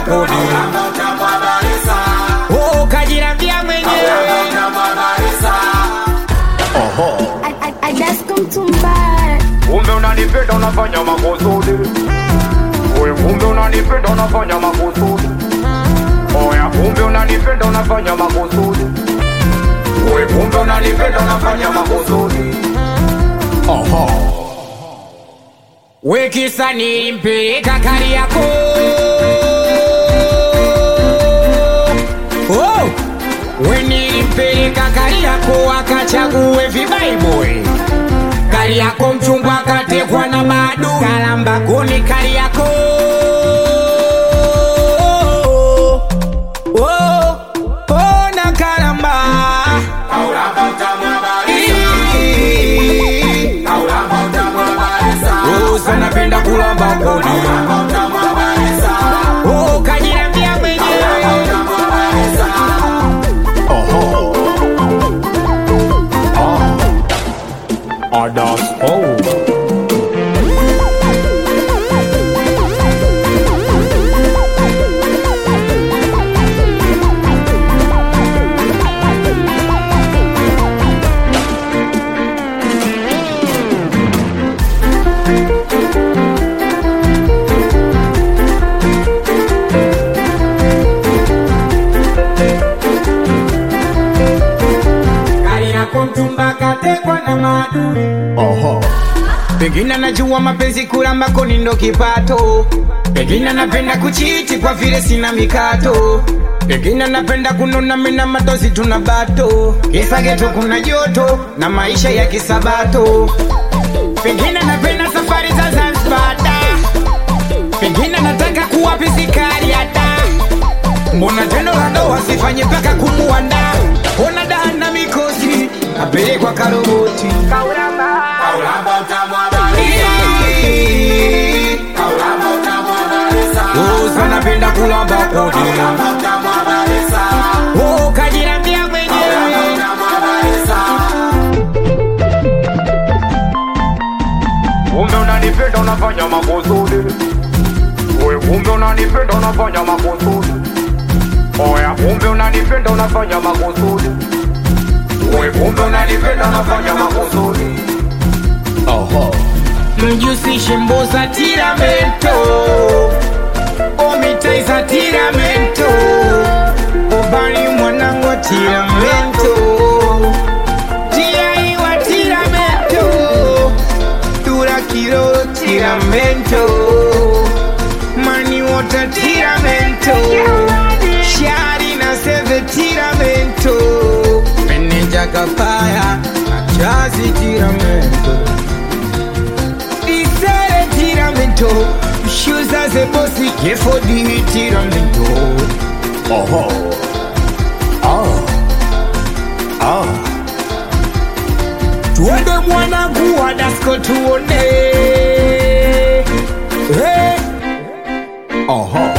kodi oh, kajirambia mwenyewe I, I, I just come to buy. Kumbe unanipenda unafanya makusudi Oya kumbe unanipenda unafanya makusudi Oya kumbe unanipenda unafanya makusudi Oya kumbe unanipenda unafanya makusudi wekisa nilimpeleka kari yako oh! we nilimpeleka kari yako akachague vibaibwe kari yako mchungwa akatekwa na madu kalamba kuni kari yako oh! oh, na kalamba Oh, sana penda kulamba kodi Oh, kajirambia mwenyewe Adas oh Kari yako mchumba katekwa na maadui Pengine anajua mapenzi kulamba koni ndo kipato Pengine anapenda kuchiti kwa vile sina mikato Pengine anapenda kunona mina matozi tuna bato Kisa geto kuna joto na maisha ya kisabato Pengine anapenda safari za Zanzibar da Pengine anataka kuwa pisikari ya da Mbona tendo la ndoa sifanye mpaka kumuanda Ona da na mikosi apelekwa karoboti Oh, sana penda kulamba kodi Oh, kajirambia mwenyewe Kumbe unanipenda unafanya makusudi Oya kumbe unanipenda unafanya makusudi Oya kumbe unanipenda unafanya makusudi Oya kumbe unanipenda unafanya makusudi mjusishe mboza tiramento omitaisa tiramento ubali mwanangu wa tiramento tiaiwa tiramento turakiro tiramento maniwota tiramento shari na seve tiramento meneja kapaya na chazi tiramento Isere tiramento Shuza ze bosi Gefo di tiramento Oho Oh Oh Tuende mwanangu wa dasko tuone Hey Oho